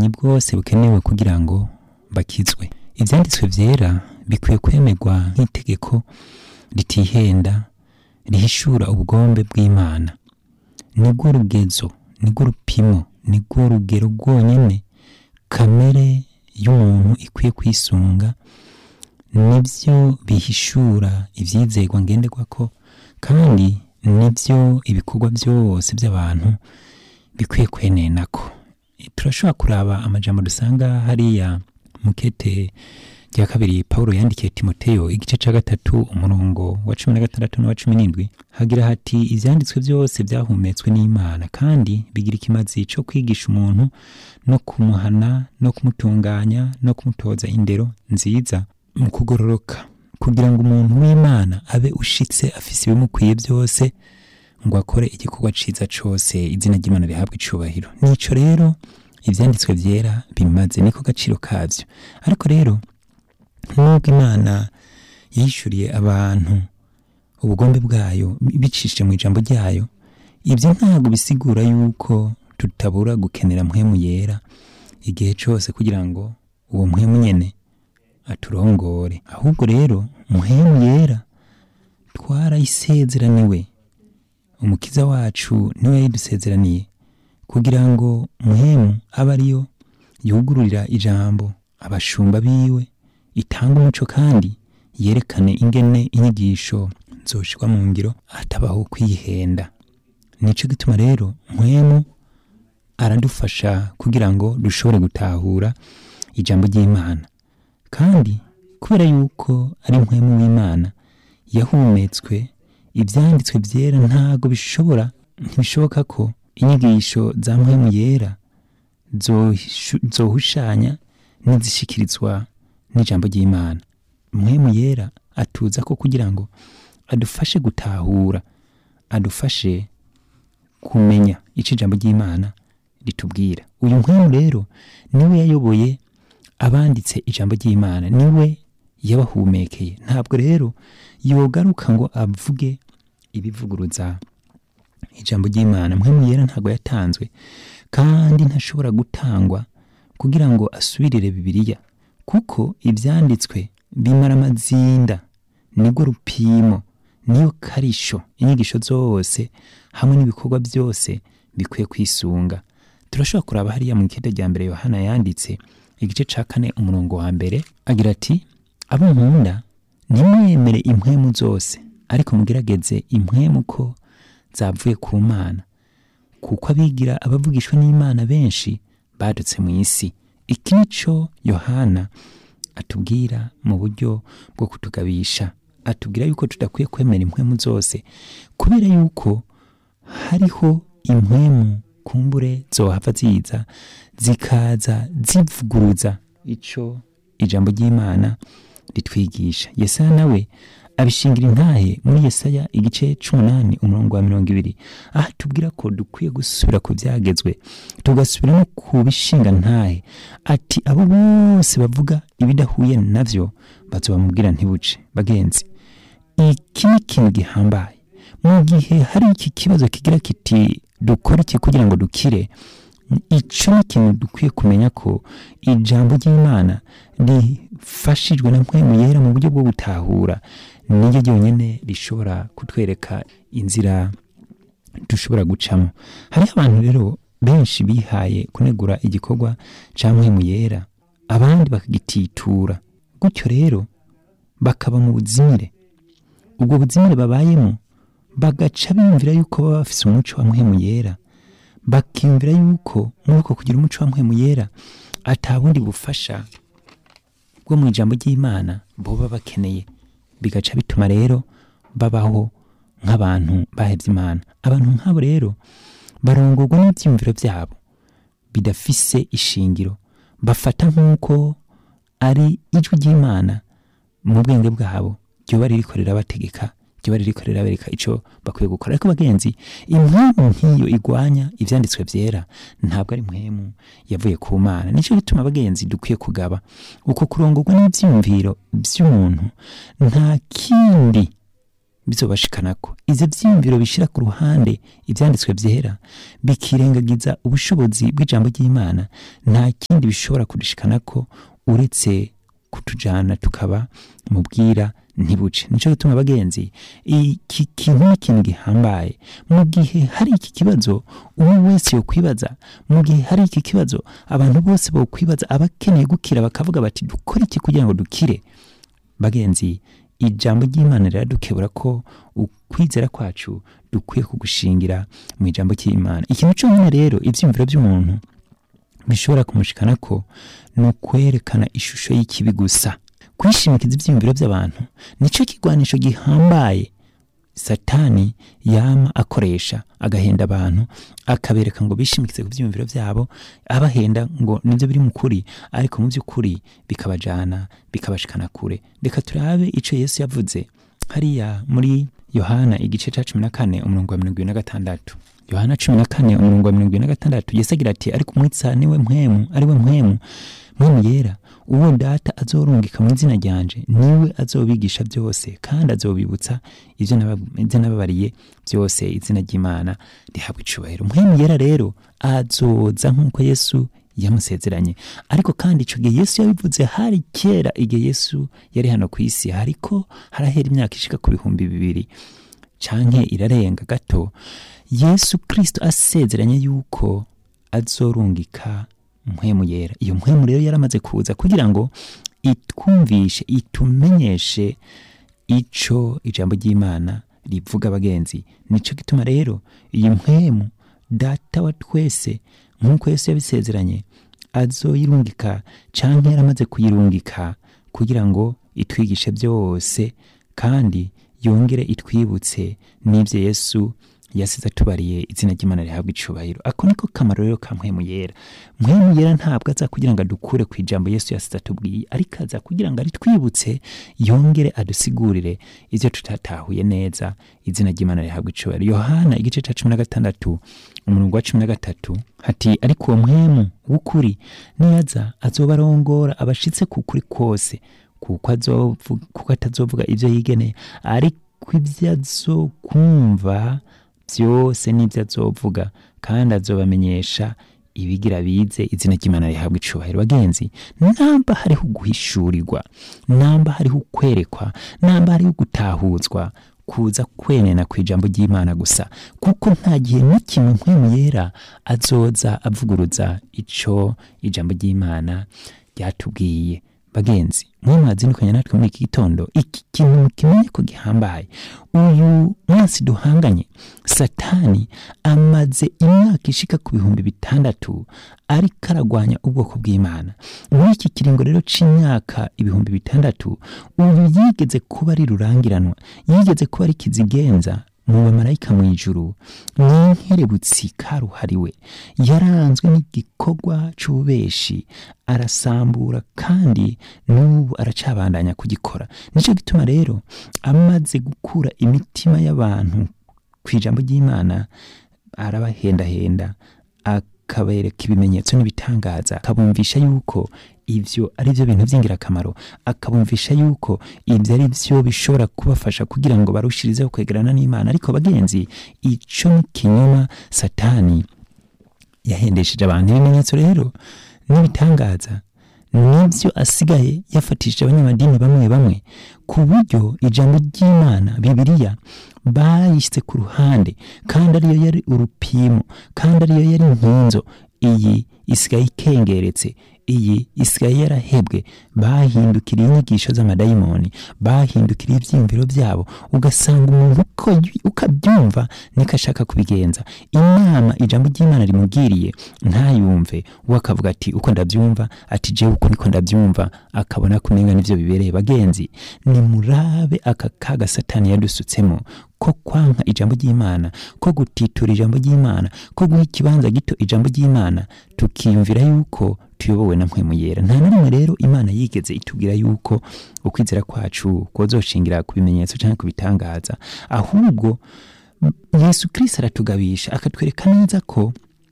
bumenyi bwose bukenewe kugira ngo bakizwe ibyanditswe byera bikwiye kwemerwa nk'itegeko ritihenda rihishura ubugombe bw'imana nibwo rugezo nibwo rupimo nibwo rugero rwonyine kamere y'umuntu ikwiye kwisunga nibyo bihishura ibyizerwa ngenderwa ko kandi nibyo ibikorwa byose by'abantu bikwiye kwenena ko turashobora kuraba amajambo dusanga hariya mukete rya kabiri paul yandikiye timoteyo igice cya gatatu umurongo wa cumi na gatandatu n'uwa cumi n'indwi hagira hati ibyanditswe byose byahumetswe n'imana kandi bigira ikimazi cyo kwigisha umuntu no kumuhana no kumutunganya no kumutoza indero nziza mu kugororoka kugira ngo umuntu w'imana abe ushitse afise ibimukwiye byose ngo akore igikorwa ciza cose izina ry'imana rihabwa icubahiro nico rero ivyanditswe vyera bimaze niko gaciro kavyo ariko rero nubwo imana yishuriye abantu ubugombe bwayo bicishije mu ijambo ryayo ibyo ntabwo bisigura yuko tutabura gukenera mpwemu yera igihe cyose kugira ngo uwo mpwemu nyene aturongore ahubwo rero muhemu yera twarayisezeraniwe umukiza wacu niwe yayidusezeraniye kugira ngo muhemu abe ariyo yugururira ijambo abashumba biwe itanga umuco kandi yerekane ingene inyigisho zoshirwa mu ngiro hatabaho kwihenda nico gituma rero muhemu aradufasha kugira ngo dushobore gutahura ijambo ry'imana kandi kubera yuko ari mpwemu w'imana yahumetswe ibyanditswe byera ntago bishobora ntibishoboka ko inyigisho za mpwemu yera zohishu- zohushanya n'izishikirizwa n'ijambo ry'imana mpwemu yera atuza ko kugira ngo adufashe gutahura adufashe kumenya icyo ijambo ry'imana ritubwira uyu mpwemu rero niwe yayoboye abanditse ijambo ry'imana niwe yabahumekeye ntabwo rero yogaruka ngo avuge ibivuguruza ijambo ry'imana mpwemu yera ntabwo yatanzwe kandi ntashobora gutangwa kugira ngo asubirire bibiliya kuko ibyanditswe bimara amazinda nibwo rupimo niyo karisho inyigisho zose hamwe n'ibikorwa byose bikwiye kwisunga turashobora kuraba hariya mu ikenda rya mbere yohana yanditse igice ca kane umurongo wa mbere agira ati abo nkunda ntimwemere impwemu zose ariko mugerageze impwemu ko zavuye ku mana kuko abigira abavugishwa n'imana benshi badutse mu isi iki nico yohana atubwira mu buryo bwo kutugabisha atubwira yuko tudakwiye kwemera impwemu zose kubera yuko hariho impwemu kumbure zohava ziza zikaza zivuguruza ico ijambo ry'imana ritwigisha yesaya nawe abishingira intahe muri yesaya igice c'umunani umurongo wa mirongo ibiri aho tubwira ko dukwiye gusubira ku byagezwe tugasubira no ku bishinga ntahe ati abo bose bavuga ibidahuye navyo bazobamubwira ntibuce bagenzi iki ni ikintu gihambaye mu gihe hari iki kibazo kigira kiti dukora iki kugira ngo dukire icyo ni ikintu dukwiye kumenya ko ijambo ry'imana rifashijwe na mpwemu yera mu buryo bwo gutahura niryo ryonyine rishobora kutwereka inzira dushobora gucamo hariho abantu rero benshi bihaye kunegura igikorwa cya mpwemu yera abandi bakagititura gutyo rero bakaba mu buzimire ubwo buzimire babayemo bagaca biyumvira yuko baba bafise umuco wa mpwemu yera bakiyumvira yuko muri uko kugira umuco wa mpwemu yera ata bundi bufasha bwo mu ijambo ry'imana boba bakeneye bigaca bituma rero babaho nk'abantu bahevye imana abantu nk'abo rero barongorwa n'ivyiyumviro vyabo bidafise ishingiro bafata nk'uko ari ijwi ry'imana mu bwenge bwabo ryoba ririko rirabategeka ryoba ririko rirabereka ico bakwiye gukora ariko bagenzi impwemu nk'iyo igwanya ivyanditswe vyera ntabwo ari impwemu yavuye ku mana nico gituma bagenzi dukwiye kugaba uko kurongorwa n'ivyiyumviro vy'umuntu nta kindi bizobashikanako ivyo vyiyumviro bishira ku ruhande ivyanditswe vyera bikirengagiza ubushobozi bw'ijambo ry'imana nta kindi bishobora kudushikanako uretse kutujana tukaba mu bwira ntibuce nico gituma bagenzi iki kintu ni ikintu gihambaye mu gihe hari iki kibazo umwe wese yokwibaza mu gihe hari iki kibazo abantu bose bokwibaza abakeneye gukira bakavuga bati dukore iki kugira ngo dukire bagenzi ijambo ry'imana riradukebura ko ukwizera kwacu dukwiye kugushingira mu ijambo ry'imana ikintu cyonyine rero ivyiyumviro by'umuntu bishobora kumushikana ko ni ukwerekana ishusho y'ikibi gusa kwishimikiza ivyiyumviro by'abantu nico kigwanisho gihambaye satani yama akoresha agahenda abantu akabereka ngo bishimikize ku byiyumviro byabo abahenda ngo nibyo biri mu kuri ariko mu by'ukuri bikabajana bikabashikana kure reka turabe ico yesu yavuze hariya muri yohana igice ca cumi na kane umurongo wa mirongo ibiri na gatandatu yohana cumi na kane umurongo wa mirongo ibiri na gatandatu yesu agira ati ariko umwitsa niwe mpwemu ari we mpwemu mpwemu yera uwo data azorungika mu izina ryanje niwe azobigisha byose kandi azobibutsa ivyo naba- ivyo nababariye byose izina ry'imana rihabwa icubahiro mpwemu yera rero azoza nk'uko yesu yamusezeranye ariko kandi ico gihe yesu yabivuze hari kera igihe yesu yari hano ku isi hariko harahera imyaka ishika ku bihumbi bibiri canke irarenga gato yesu kristo asezeranye yuko azorungika mpwemu yera iyo mpwemu rero yaramaze kuza kugira ngo itwumvishe itumenyeshe ico ijambo ry'imana rivuga abagenzi nico gituma rero iyi mpwemu data wa twese nk'uko yesu yabisezeranye azoyirungika canke yaramaze kuyirungika kugira ngo itwigishe byose kandi yongere itwibutse n'ibyo yesu yasize atubariye izina ry'imana rihabwa icubahiro ako niko kamaro rero ka mpwemu yera mpwemu yera ntabwo aza kugira ngo adukure ku ijambo yesu yasize atubwiye ariko aza kugira ngo aritwibutse yongere adusigurire ivyo tutatahuye neza izina ry'imana rihabwa icubahiro yohana igice ca cumi na gatandatu umurongo wa cumi na gatatu hati ariko uwo mpwemu w'ukuri niyaza azobarongora abashitse ku kuri kose kuko azovu- kuko atazovuga ivyo yigeneye ariko ivyo azokumva byose n'ibyo azovuga kandi azobamenyesha ibigira bize izina ry'imana rihabwa icubahiro bagenzi namba hariho guhishurirwa namba hariho kwerekwa namba hariho gutahuzwa kuza kwenena ku ijambo ry'imana gusa kuko nta gihe n'ikimwe mpwemu yera azoza avuguruza ico ijambo ry'imana ryatubwiye bagenzi mwe mwazindukanye natwe muri iki gitondo iki kintu mukimenye ko gihambaye uyu munsi duhanganye satani amaze imyaka ishika ku bihumbi bitandatu ariko aragwanya ubwoko bw'imana muri iki kiringo rero c'imyaka ibihumbi bitandatu uyu yigeze kuba ari rurangiranwa yigeze kuba ari kizigenza mu bamarayika mu ijuru n'inkerebutsi karuhariwe yaranzwe n'igikorwa c'ububeshi arasambura kandi n'ubu aracabandanya kugikora nicyo gituma rero amaze gukura imitima y'abantu ku ijambo ry'imana arabahendahenda akabereka ibimenyetso n'ibitangaza akabumvisha yuko ivyo ari byo bintu by'ingirakamaro akabumvisha yuko ibyo ari byo bishobora kubafasha kugira ngo barushirizeho kwegerana n'imana ariko bagenzi ico ni kinyoma satani yahendesheje abantu ibimenyetso rero n'ibitangaza nibyo asigaye yafatishije abanyamadini bamwe bamwe ku buryo ijambo ry'imana bibiliya bayishyize ku ruhande kandi ariyo yari urupimo kandi ariyo yari inkinzo iyi isigaye ikengeretse iyi isigaye yarahebwe bahindukiriye inyigisho z'amadayimoni bahindukiriye ibyiyumviro byabo ugasanga umuntu uko y- uko abyumva niko ashaka kubigenza inama ijambo ry'imana rimubwiriye ntayumve we akavuga ati uko ndabyumva ati jewe uko niko ndabyumva akabona kumenga n'ivyo bibereye bagenzi nimurabe aka kaga satani yadusutsemo ko kwanka ijambo ry'imana ko gutitura ijambo ry'imana ko guha ikibanza gito ijambo ry'imana tukiyumvira yuko tuyobowe na mpwemu yera nta na rimwe rero imana yigeze itubwira yuko ukwizera kwacu kwozoshingira ku bimenyetso cyangwa ku bitangaza ahubwo m- yesu kirisito aratugabisha akatwereka neza ko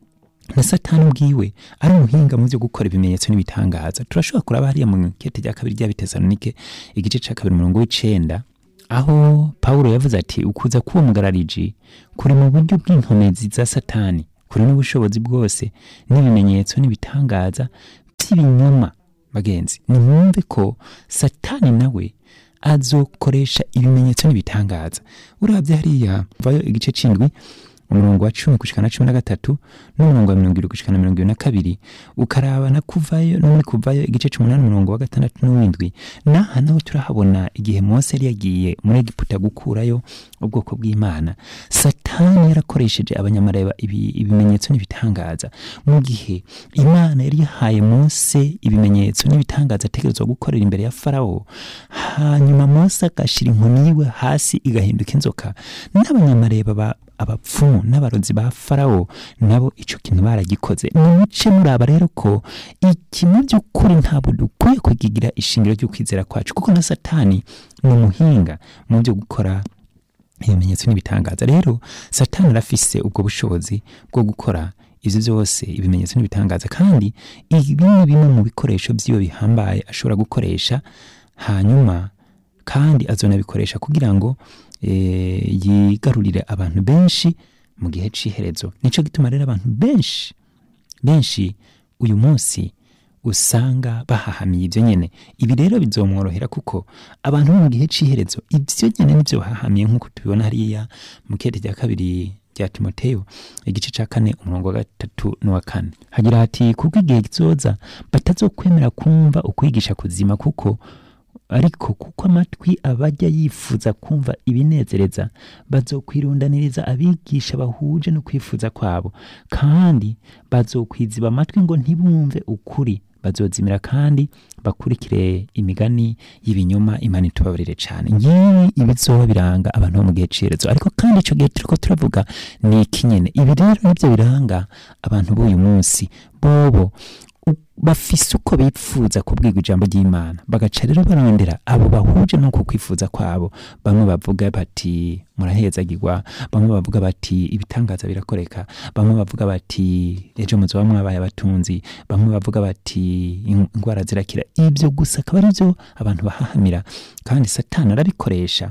na satani ubwiwe ari umuhinga mu byo gukora ibimenyetso n'ibitangaza turashobora kuraba hariya mu kete rya kabiri rya bitesalonike igice cya kabiri umurongo w'icenda aho pawulo yavuze ati ukuza k'uwo mugarariji kuri mu buryo bw'inkomezi za satani kuri n'ubushobozi bwose n'ibimenyetso n'ibitangaza by'ibinyoma bagenzi nimwumve ko satani nawe azokoresha ibimenyetso n'ibitangaza urabye hariya vayo igice c'indwi umurongo wa cumi gushika na cumi na gatatu n'umurongo wa mirongo ibiri gushika na mirongo ibiri na kabiri ukaraba na kuvayo no muri kuvayo igice c'umunani umurongo wa gatandatu n'uwindwi naha naho turahabona igihe mose yari yagiye muri egiputa gukurayo ubwoko bw'imana satani yarakoresheje abanyamareba ibi, ibimenyetso n'ibitangaza mu gihe imana yari yahaye mose ibimenyetso n'ibitangaza ategerezwa gukorera imbere ya farawo hanyuma mose agashira inkoni yiwe hasi igahinduka inzoka n'abanyamareba ba abapfumu n'abarozi ba farawo nabo ico kintu baragikoze nimuce muraba rero ko iki mu by'ukuri ntabwo dukwiye kugigira ishingiro ry'ukwizera kwacu kuko na satani ni umuhinga mu byo gukora ibimenyetso n'ibitangaza rero satani arafise ubwo bushobozi bwo gukora ivyo vyose ibimenyetso n'ibitangaza kandi ibi ni bimwe mu bikoresho vyiwe bihambaye ashobora gukoresha hanyuma kandi azonabikoresha kugira ngo eh, yigarurire abantu benshi mu gihe c'iherezo nico gituma rero abantu benshi benshi uyu munsi usanga bahahamiye ivyo nyene ibi rero bizomworohera kuko abantu bo mu gihe c'iherezo ivyo nyene nivyo bahahamiye nk'uko tubibona hariya mu kete rya kabiri rya timoteyo igice ca kane umurongo wa gatatu n'uwa kane hagira hati kuko igihe kizoza batazokwemera kumva ukwigisha kuzima kuko ariko kuko amatwi abajya yifuza kumva ibinezereza bazokwirundaniriza abigisha bahuje no kwifuza kwabo kandi bazokwiziba amatwi ngo ntibumve ukuri bazozimira kandi bakurikire imigani y'ibinyoma imana itubabarire cyane ngibi ibizoba biranga abantu bo mu gihe cirezo ariko kandi ico gihe turiko turavuga ni iki nyene ibi rero nivyo biranga abantu b'uyu munsi bobo u- bafise uko bipfuza kubwirwa ijambo ry'imana bagaca rero barondera abo bahuje no kukwifuza kwabo bamwe bavuga bati murahezagirwa bamwe bavuga bati ibitangaza birakoreka bamwe bavuga bati ejo muzoba mwabaye abatunzi bamwe bavuga bati "In- indwara zirakira ibyo gusa akaba ari byo abantu bahahamira kandi satani arabikoresha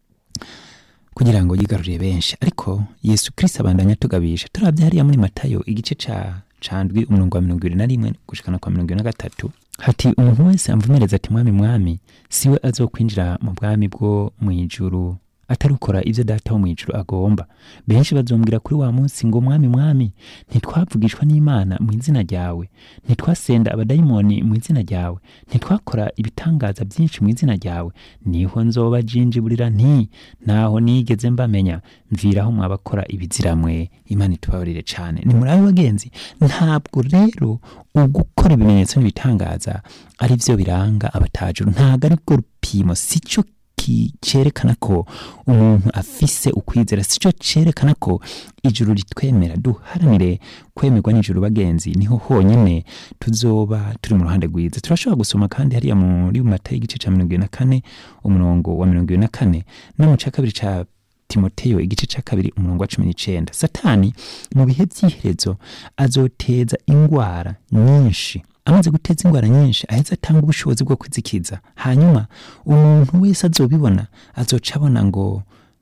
kugira ngo yigarurire benshi ariko yesu kirisito abandanya atugabisha turabye hariya muri matayo igice ca candwi umurongo wa mirongo ibiri na rimwe gushikana kwa mirongo ibiri na gatatu hati umuntu wese amvumereza ati mwami mwami siwe azokwinjira mu bwami bwo mu ijuru atari ukora ibyo data wo mu ijuru agomba benshi bazombwira kuri wa munsi ngo mwami mwami ntitwavugishwa n'imana mu izina ryawe ntitwasenda abadayimoni mu izina ryawe ntitwakora ibitangaza byinshi mu izina ryawe niho nzoba jinjiburira nti naho nigeze mbamenya mviraho mwabakora ibiziramwe imana itubabarire cyane ni muri abo bagenzi ntabwo rero ugukora ibimenyetso n'ibitangaza ari byo biranga abatajuru ntabwo ari bwo rupimo si cyo ki- cerekana ko umuntu afise ukwizera si cyo cerekana ko ijuru ritwemera duharanire kwemerwa n'ijuru bagenzi niho honyine tuzoba turi mu ruhande rwiza turashobora gusoma kandi hariya muri matayo igice ca mirongo ibiri na kane umurongo wa mirongo ibiri na kane no mu ca kabiri ca timoteyo igice ca kabiri umurongo wa cumi n'icenda satani mu bihe by'iherezo azoteza ingwara nyinshi amaze guteza ingwara nyinshi aheza atanga ubushobozi bwo kwizikiza hanyuma umuntu wese azobibona azoca abona ngo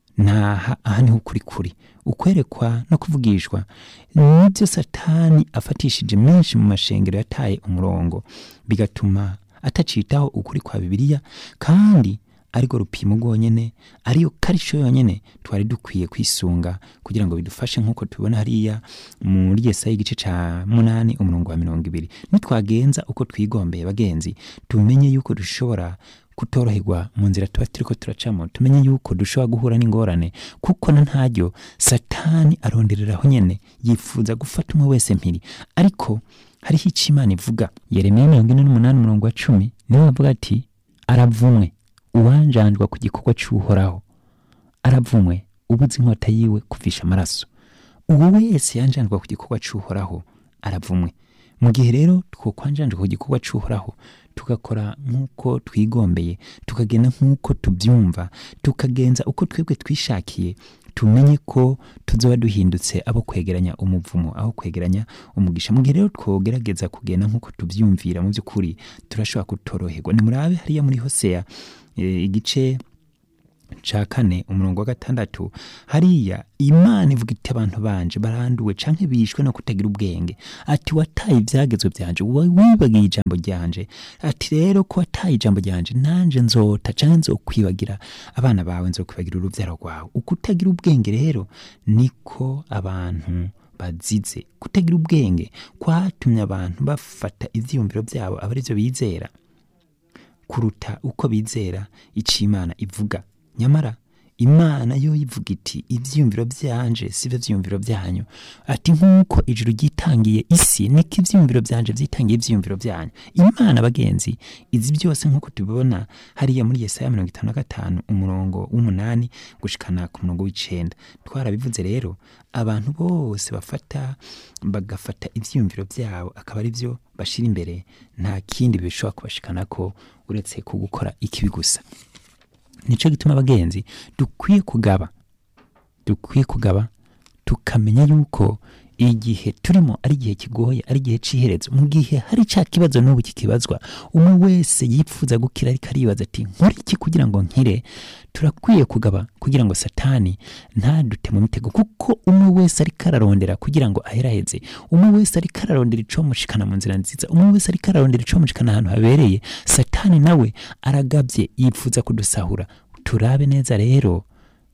naha aha niho ukuri kuri ukwerekwa no kuvugishwa nibyo satani afatishije menshi mu mashengero yataye umurongo bigatuma atacitaho ukuri kwa bibiliya kandi ariko rupimo rwonyene ariyo karisho yonyene twari dukwiye kwisunga kugira ngo bidufashe nk'uko tubibona hariya muri yesaya igice ca munani umurongo wa mirongo ibiri nitwagenza uko twigombeye bagenzi tumenye yuko dushobora kutoroherwa mu nzira tuba turiko turacamo tumenye yuko dushobora guhura n'ingorane kuko na ntaryo satani arondereraho nyene yifuza gufata umwe wese mpiri ariko hariho ico imana ivuga yeremiya mirongo ine n'umunani umurongo wa cumi niwe avuga ati aravumwe uwanjandwa ku gikorwa cy'uhoraho aravumwe ubuze inkota yiwe kuvisha amaraso uwo wese yanjandwa ku gikorwa cy'uhoraho aravumwe mu gihe rero twokwanjandwa ku gikorwa cy'uhoraho tugakora nk'uko twigombeye tukagenda nk'uko tubyumva tukagenza uko twebwe twishakiye tumenye ko tuzoba duhindutse abo kwegeranya umuvumo aho kwegeranya umugisha mu gihe rero twogerageza kugenda nk'uko tubyumvira mu by'ukuri turashobora kutoroherwa nimurabe hariya muri hoseya e, igice ca kane umurongo wa gatandatu hariya imana ivuga iti abantu banje baranduwe canke bishwe no kutagira ubwenge ati wataye ivyagezwe vyanje wa- wibagiye ijambo ryanje ati rero ko wataye ijambo ryanje nanje nzota canke nzokwibagira abana bawe nzokwibagira uruvyaro rwawe ukutagira ubwenge rero niko abantu bazize kutagira ubwenge kwatumye abantu bafata ivyiyumviro vyabo aba arivyo bizera kuruta uko bizera ico imana ivuga nyamara imana yo ivuga iti ivyiyumviro vyanje sivyo vyiyumviro vyanyu ati nk'uko ijuru ryitangiye isi niko ivyiyumviro vyanje vyitangiye ivyiyumviro vyanyu imana bagenzi izi byose nk'uko tubibona hariya muri yesaya mirongo itanu na gatanu umurongo w'umunani gushikana ku murongo w'icenda twarabivuze rero abantu bose bafata bagafata ivyiyumviro vyabo akaba ari vyo bashira imbere nta kindi bishobora kubashikanako uretse ku gukora ikibi gusa nico gituma abagenzi dukwiye kugaba dukwiye kugaba tukamenya yuko igihe turimo ari igihe kigoye ari igihe c'iherezo mu gihe hari ca kibazo n'ubu kikibazwa umwe wese yipfuza gukira ariko aribaza ati nkora iki kugira ngo nkire turakwiye kugaba kugira ngo satani ntadute mu mitego kuko umwe wese ariko ararondera kugira ngo aheraheze umwe wese ariko ararondera icomushikana mu nzira nziza umwe wese ariko ararondera icomushikana ahantu habereye satani nawe aragabye yipfuza kudusahura turabe neza rero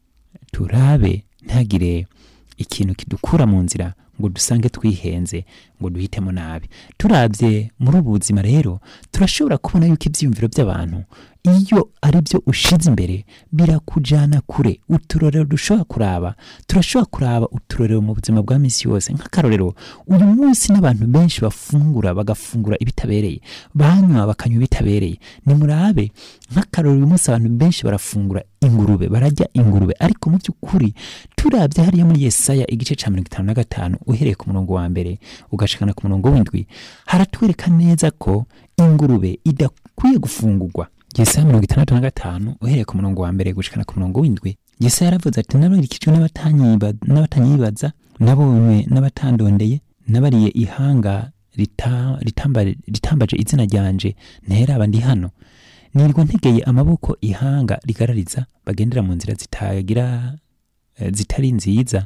turabe ntagire ikintu kidukura mu nzira ngo dusange twihenze ngo duhitemo nabi turabye muri ubu buzima rero turashobora kubona yuko ibyiyumviro by'abantu iyo ari byo ushize imbere birakujana kure uturorero dushobora kuraba turashobora kuraba uturorero mu buzima bwa misi yose nk'akarorero uyu munsi n'abantu benshi bafungura bagafungura ibitabereye banywa bakanywa ibitabereye nimurabe nk'akarorero uyu munsi abantu benshi barafungura ingurube barajya ingurube ariko mu by'ukuri turabye hariya muri yesaya igice cya mirongo itanu na gatanu uhereye ku murongo wa mbere ugashikana ku murongo w'indwi haratwereka neza ko ingurube idakwiye gufungurwa yesaya mirongo itandatu na gatanu uhereye ku murongo wa mbere gushikana ku murongo w'indwi yesaya yaravuze ati nabarikijwe n'abatanyiba- n'abatanyibaza nabonywe n'abatandondeye nabariye ihanga rita- ritamba- ritambaje izina ryanje nteraba ndi hano nirwa ntegeye amaboko ihanga rigarariza bagendera mu nzira zitagira eh, zitari nziza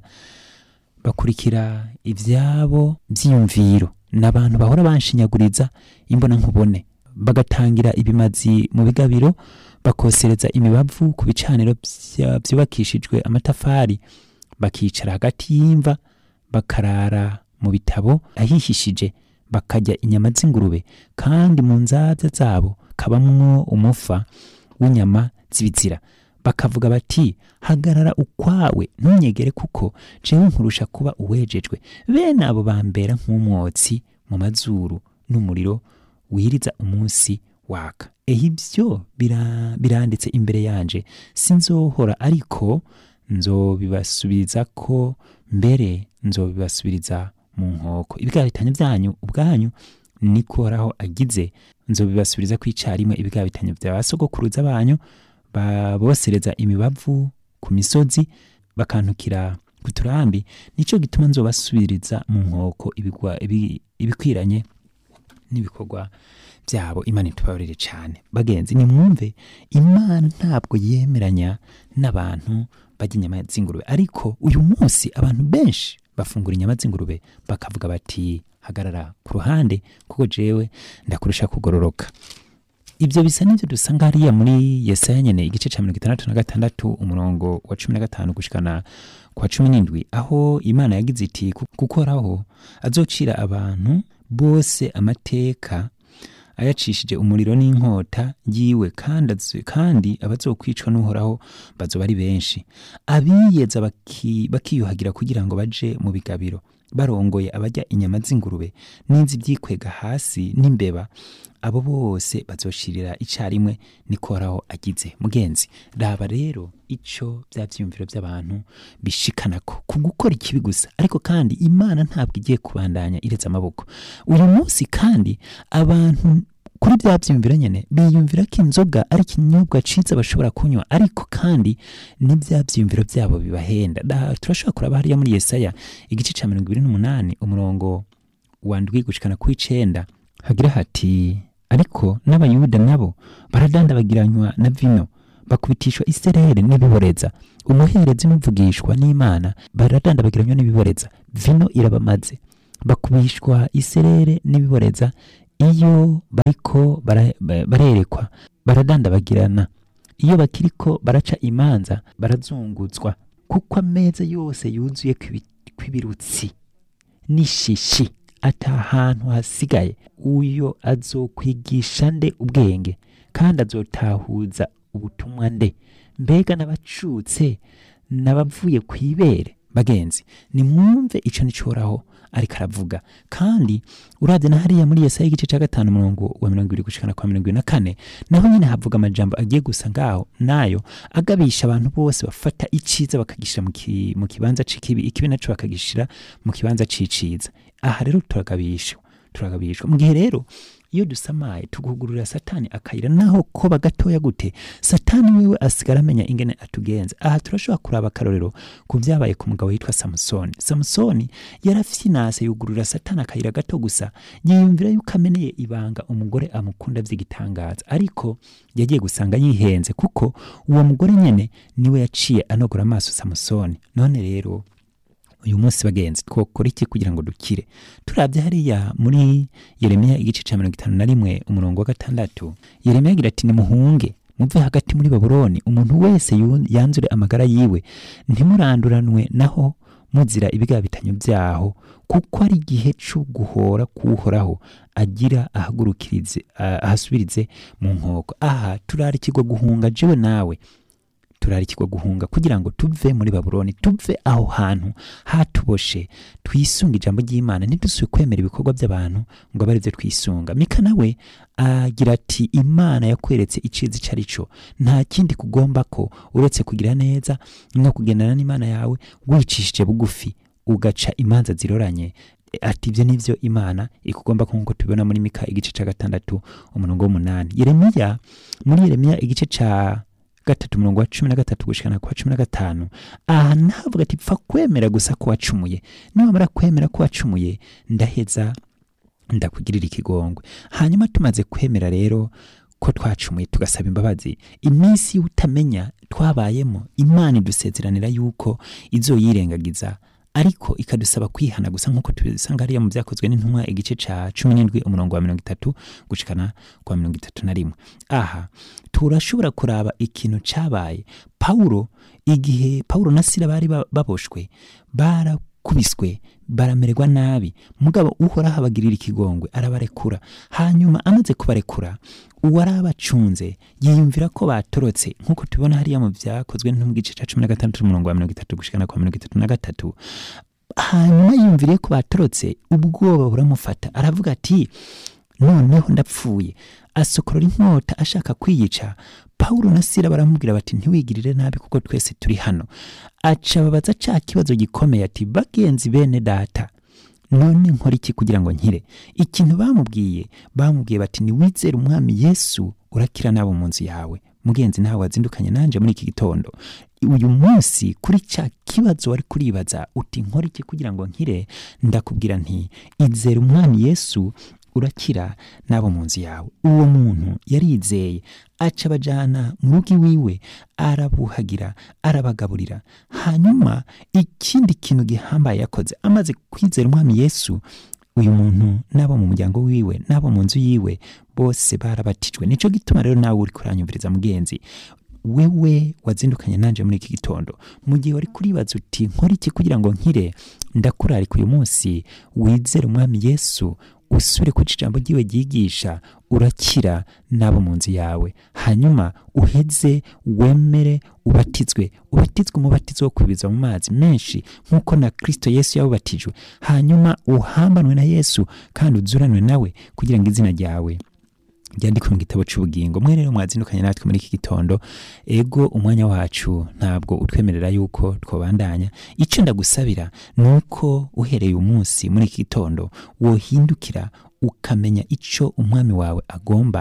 bakurikira ibyabo byiyumviro n'abantu bahora banshinyaguriza imbona nkubone bagatangira ibimazi mu bigabiro bakosereza imibavu ku bicaniro bya- byubakishijwe amatafari bakicara hagati y'imva bakarara mu bitabo ahihishije bakarya inyama z'ingurube kandi mu nzabya zabo kabamwo umufa w'inyama z'ibizira bakavuga bati hagarara ukwawe ntunyegere kuko jewe nkurusha kuba uwejejwe bene abo bambera nk'umwotsi mu mazuru n'umuriro wiriza umunsi waka ehe ibyo bira- biranditse imbere yanje sinzohora ariko nzobibasubiza ko mbere nzobibasubiriza mu nkoko ibigabitanyo byanyu ubwanyu niko horaho agize nzobibasubiriza ku icarimwe ibigabitanyo bya basogokuruza banyu babosereza imibavu ku misozi bakantukira ku turambi nico gituma nzobasubiriza mu nkoko ibigwa- ibi- ibikwiranye n'ibikorwa byabo imana itubabarire cyane bagenzi nimwumve imana ntabwo yemeranya n'abantu barya inyama z'ingurube ariko uyu munsi abantu benshi bafungura inyama z'ingurube bakavuga bati hagarara ku ruhande kuko jewe ndakurusha kugororoka ibyo bisa n'ibyo dusanga hariya muri yesaya nyene igice cya mirongo itandatu na gatandatu umurongo wa cumi na gatanu gushikana kwa cumi n'indwi aho imana yagize iti "Ku- gukoraho azocira abantu bose amateka ayacishije umuriro n'inkota yiwe kandi azo- kandi abazokwicwa n'uhoraho bazoba ari benshi abiyeza baki- bakiyuhagira kugira ngo baje mu bigabiro barongoye abajya inyama z'ingurube n'iz'ibyikwega hasi n'imbeba abo bose bazoshirira icarimwe nikoraho agize mugenzi raba rero ico bya vyiyumviro by'abantu bishikanako ku gukora ikibi gusa ariko kandi imana ntabwo igiye kubandanya iretse amaboko uyu munsi kandi abantu kuri bya byiyumviro nyene biyumvira ko inzoga ari ikinyobwa ciza bashobora kunywa ariko kandi ni bya byiyumviro byabo bibahenda Da- turashobora kuraba hariya muri yesaya igice ca mirongo ibiri n'umunani umurongo wa ndwi gushikana ku icenda hagira hati ariko n'abayuda nabo baradandabagiranywa na vino bakubitishwa iserere n'ibiboreza umuherezi n'umvugishwa n'imana baradandabagiranywa n'ibiboreza vino irabamaze bakubishwa iserere n'ibiboreza iyo bariko bara- ba- barerekwa baradandabagirana iyo bakiriko baraca imanza barazunguzwa kuko ameza yose yuzuye kw'ibi- kw'ibirutsi n'ishishi ata hantu hasigaye uyo azokwigisha nde ubwenge kandi azotahuza ubutumwa nde mbega n'abacutse n'abavuye ku ibere bagenzi nimwumve ico nicoraho ariko aravuga kandi uravye na hariya muri yesaya igice ca gatanu umurongo wa mirongo ibiri gushikana kwa mirongo ibiri na kane naho nyene havuga amajambo agiye gusa ngaho nayo agabisha abantu bose bafata iciza bakagishira mu ki- mu kibanza c'ikibi ikibi naco bakagishira mu kibanza c'iciza aha rero turagabishwa turagabishwa mu gihe rero iyo dusamaye tugugururira satani akayira naho koba gatoya gute satani wiwe asigara amenya ingene atugenza aha turashobora kuraba akarorero ku vyabaye ku mugabo yitwa samusoni samusoni yarafyinase yugururira satani akayira gato gusa yiyumvira yuko ameneye ibanga umugore amukunda vy'igitangaza ariko yagiye gusanga yihenze kuko uwo mugore nyene niwe yaciye anogora amaso samusoni none rero uyu munsi bagenzi twokora iki kugira ngo dukire turabye hariya muri yeremiya igice ca mirongo itanu na rimwe umurongo wa gatandatu yeremiya agira ati nimuhunge muve hagati muri babuloni umuntu wese yu- yanzure amagara yiwe ntimuranduranwe naho muzira ibigabitanyo vyaho kuko ari igihe co guhora kuhoraho agira ahagurukirize ah, ahasubirize mu nkoko aha turarikirwa guhunga jewe nawe turarikirwa guhunga kugira ngo tuve muri babuloni tuve aho hantu hatuboshe twisunga ijambo ry'imana ntidusubire kwemera ibikorwa by'abantu ngo abe aribyo twisunga mika nawe agira ati imana yakweretse iciza icyo ari cyo nta kindi kugomba ko uretse kugira neza no kugendana n'imana yawe wicishije bugufi ugaca imanza ziroranye ati ibyo ni byo imana ikugomba ko nk'uko tubibona muri mika igice cya gatandatu umurongo w'umunani yeremiya muri yeremiya igice cya gatatu umurongo wa cumi na gatatu gushikana kwa cumi na gatanu aha navuga ati pfa kwemera gusa ko wacumuye niwamara kwemera ko wacumuye ndaheza ndakugirira ikigongwe hanyuma tumaze kwemera rero ko twacumuye tugasaba imbabazi iminsi y'utamenya twabayemo imana idusezeranira yuko izoyirengagiza ariko ikadusaba kwihana gusa nk'uko tubisanga hariya mu byakozwe n'intumwa igice ca cumi n'indwi umurongo wa mirongo itatu gushikana kwa mirongo itatu na rimwe aha turashobora kuraba ikintu cabaye pawulo igihe pawulo na sila bari ba- baboshwe barakubiswe baramererwa nabi mugabo uhoraho abagirira ikigongwe arabarekura hanyuma amaze kubarekura uwari abacunze yiyumvira ko batorotse nk'uko tubibona hariya mu byakozwe no mu gice cya cumi na gatandatu umurongo wa mirongo itatu gushikana kwa mirongo itatu na gatatu hanyuma yiyumviriye ko batorotse ubwoba buramufata aravuga ati noneho ndapfuye asokorora inkota ashaka kwiyica pawulo na sila baramubwira bati ntiwigirire nabi kuko twese turi hano aca babaza ca kibazo gikomeye ati bagenzi bene data none nkora iki kugira ngo nkire ikintu bamubwiye bamubwiye bati niwizere umwami yesu urakira nabo mu nzu yawe mugenzi nawe wazindukanye nanje muri iki gitondo uyu munsi kuri cya kibazo wari kuribaza uti nkora iki kugira ngo nkire ndakubwira nti izere umwami yesu urakira n'abo mu nzu yawe uwo muntu yarizeye aca abajana mu rugo iwiwe arabuhagira arabagaburira hanyuma ikindi kintu gihambaye yakoze amaze kwizera umwami yesu uyu muntu n'abo mu muryango wiwe n'abo mu nzu yiwe bose barabatijwe nico gituma rero nawe uri kuranyumviriza mugenzi wewe wazindukanye nanje muri iki gitondo mu gihe wari kuribaza uti nkora iki kugira ngo nkire ndakurarika uyu munsi wizere umwami yesu usubire ku ijambo ryiwe ryigisha urakira n'abo mu nzu yawe hanyuma uheze wemere ubatizwe ubatizwe umubatizo wo kwibiza mu mazi menshi nk'uko na kristo yesu yawubatijwe hanyuma uhambanwe na yesu kandi uzuranwe nawe kugira ngo izina ryawe ryandikwe mu gitabo cy'ubugingo mwe rero mwazindukanye natwe muri iki gitondo ego umwanya wacu ntabwo utwemerera yuko twabandanya icyo ndagusabira ni uko uhereye umunsi muri iki gitondo wohindukira ukamenya icyo umwami wawe agomba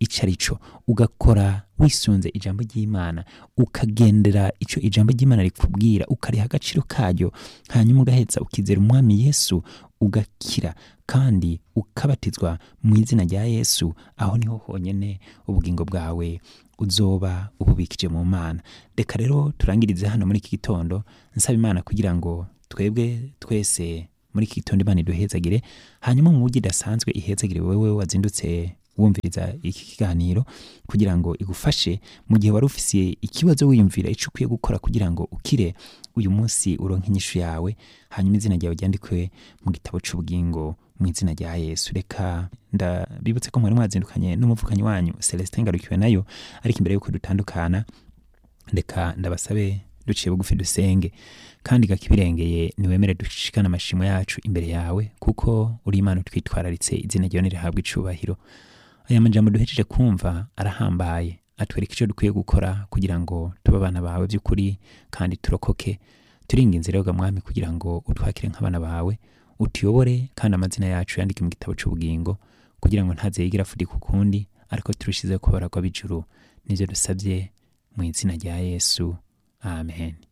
icyo ari cyo ugakora wisunze ijambo ry'imana ukagendera icyo ijambo ry'imana rikubwira ukariha agaciro karyo hanyuma ugaheza ukizera umwami yesu ugakira kandi ukabatizwa mu izina rya yesu aho niho honyine ubugingo bwawe uzoba ububikije mu mana reka rero turangirize hano muri iki gitondo nsaba imana kugira ngo twebwe twese muri iki gitondo imana iduhezagire hanyuma mu buryo idasanzwe ihezagire wowe wazindutse wumviriza iki kiganiro kugira ngo igufashe mu gihe wari ufisiye ikibazo wiyumvira icyo ukwiye gukora kugira ngo ukire uyu munsi uronke inyishu yawe hanyuma izina ryawe ryandikwe mu gitabo cy'ubugingo mu izina rya yesu reka ndabibutse ko mwari mwazindukanye n'umuvukanyi wanyu celestin ngarukiwe nayo ariko imbere y'uko dutandukana reka ndabasabe duciye bugufi dusenge kandi gakibirengeye niwemere dushikane amashimo yacu imbere yawe kuko uri imana twitwararitse izina ryawe nirihabwa icubahiro aya majambo duhejeje kumva arahambaye atwereka icyo dukwiye gukora kugira ngo tube abana bawe by'ukuri kandi turokoke turinga inzira yoga mwami kugira ngo utwakire nk'abana bawe utuyobore kandi amazina yacu yandike mu gitabo cy'ubugingo kugira ngo ntaze yigira afudika ukundi ariko turushizeho kubara kw'abijuru nibyo dusabye mu izina rya yesu amen